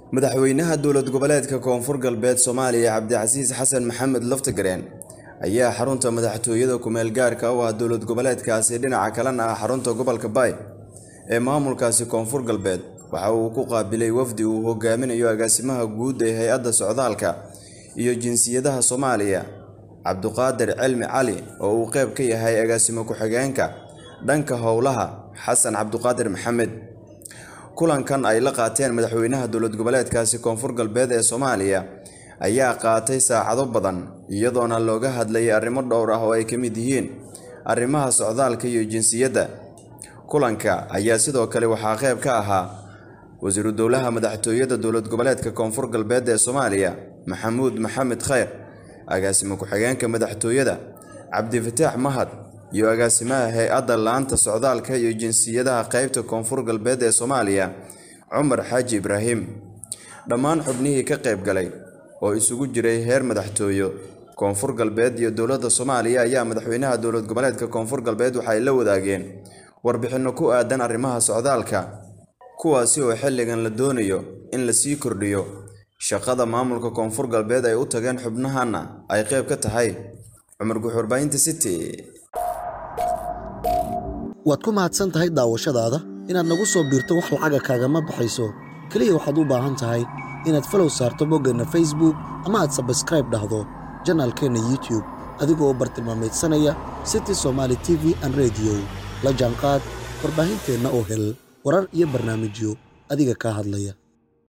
madaxweynaha dowlad goboleedka koonfur galbeed soomaaliya cabdicasiis xasan maxamed laftagareen ayaa xarunta madaxtooyada kumeel gaarka u ah dowlad goboleedkaasi dhinaca kalena ah xarunta gobolka baay ee maamulkaasi koonfur galbeed waxa uu ku qaabilay wafdi uu hogaaminayo agaasimaha guud ee hay-adda socdaalka iyo jinsiyadaha soomaaliya cabduqaadir cilmi cali oo uu qeyb ka yahay agaasimo ku-xigeenka dhanka howlaha xasan cabduqaadir maxamed kulankan ay la qaateen madaxweynaha dowlad goboleedkaasi koonfur galbeed ee soomaaliya ayaa qaatay saacado badan iyadoona looga hadlayay arrimo dhowr ah oo ay ka mid yihiin arrimaha socdaalka iyo jinsiyadda kulanka ayaa sidoo kale waxaa qeyb ka ahaa wasiiru dowlaha madaxtooyada dowlad goboleedka koonfur galbeed ee soomaaliya maxamuud maxamed kheyr agaasimo ku-xigeenka madaxtooyada cabdifataax mahad iyo agaasimaha hay-adda laanta socdaalka iyo jinsiyadaha qeybta koonfur galbeed ee soomaaliya cumar xaaji ibraahim dhammaan xubnihii ka qayb galay oo isugu jiray heer madaxtooyo koonfur galbeed iyo dowladda soomaaliya ayaa madaxweynaha dowlad goboleedka koonfur galbeed waxay la wadaageen warbixinno ku aadan arrimaha socdaalka kuwaasi oo xilligan la doonayo in la sii kordhiyo shaqada maamulka koonfur galbeed ay u tageen xubnahanna ay qayb ka tahay cumar guxurbaahinta city waad ku mahadsan tahay daawashadaada inaad nagu soo biirto wax lacaga kaagama baxayso keliya waxaad u baahan tahay inaad falow saarto boggeenna facebook ama aad sabskraib dhahdo janaalkeenna youtube adigoo bartilmaameedsanaya city somaali t v an rediyo la jaanqaad warbaahinteenna oo hel warar iyo barnaamijyo adiga kaa hadlaya